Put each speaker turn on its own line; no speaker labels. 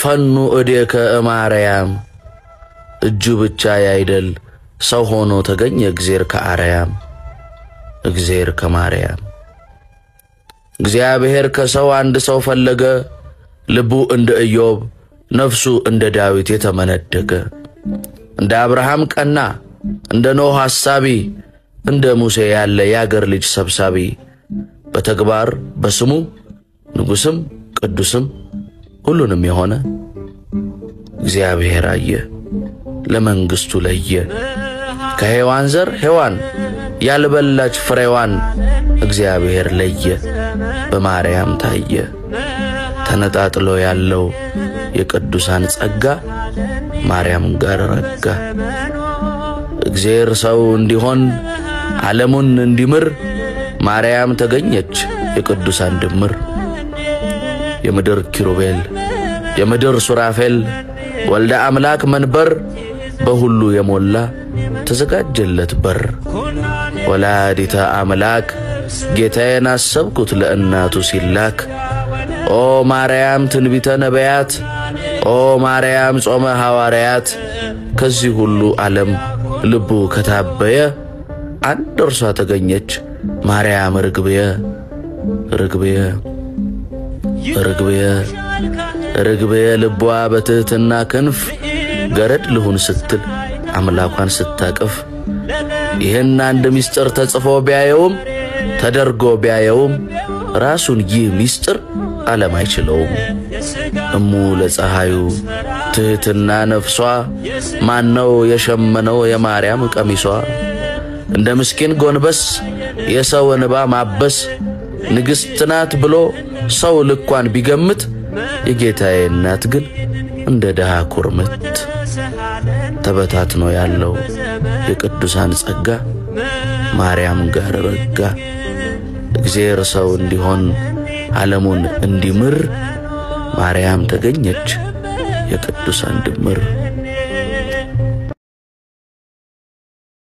ፈኑ እዴከ እማርያም እጁ ብቻ ያይደል ሰው ሆኖ ተገኘ እግዜር ከአርያም እግዜር ከማርያም እግዚአብሔር ከሰው አንድ ሰው ፈለገ ልቡ እንደ ኢዮብ ነፍሱ እንደ ዳዊት የተመነደገ እንደ አብርሃም ቀና እንደ ኖህ ሐሳቢ እንደ ሙሴ ያለ የአገር ልጅ ሰብሳቢ በተግባር በስሙ ንጉሥም ቅዱስም ሁሉንም የሆነ እግዚአብሔር አየ ለመንግሥቱ ለየ ከሔዋን ዘር ሔዋን ያልበላች ፍሬዋን እግዚአብሔር ለየ በማርያም ታየ ተነጣጥሎ ያለው የቅዱሳን ጸጋ ማርያም ጋር ረጋ እግዚአብሔር ሰው እንዲሆን ዓለሙን እንዲምር ማርያም ተገኘች የቅዱሳን ድምር የምድር ኪሩቤል የምድር ሱራፌል ወልደ አምላክ መንበር በሁሉ የሞላ ተዘጋጀለት በር ወላዲተ አምላክ ጌታዬን አሰብኩት ለእናቱ ሲላክ ኦ ማርያም ትንቢተ ነቢያት ኦ ማርያም ጾመ ሐዋርያት ከዚህ ሁሉ ዓለም ልቡ ከታበየ አንድ እርሷ ተገኘች ማርያም ርግብየ ርግብየ ርግብየ ርግብየ ልቧ በትሕትና ክንፍ ገረድ ልሁን ስትል አምላኳን ስታቅፍ ይህን አንድ ምስጢር ተጽፎ ቢያየውም ተደርጎ ቢያየውም ራሱን ይህ ምስጢር ዓለም አይችለውም። እሙ ለፀሐዩ ትሕትና ነፍሷ ማነው የሸመነው የማርያም ቀሚሷ እንደ ምስኪን ጎንበስ የሰው እንባ ማበስ ንግሥት ናት ብሎ ሰው ልኳን ቢገምት የጌታዬ እናት ግን እንደ ድሃ ኩርምት ተበታትኖ ያለው የቅዱሳን ጸጋ ማርያም ጋር ረጋ። እግዚአብሔር ሰው እንዲሆን ዓለሙን እንዲምር ማርያም ተገኘች የቅዱሳን ድምር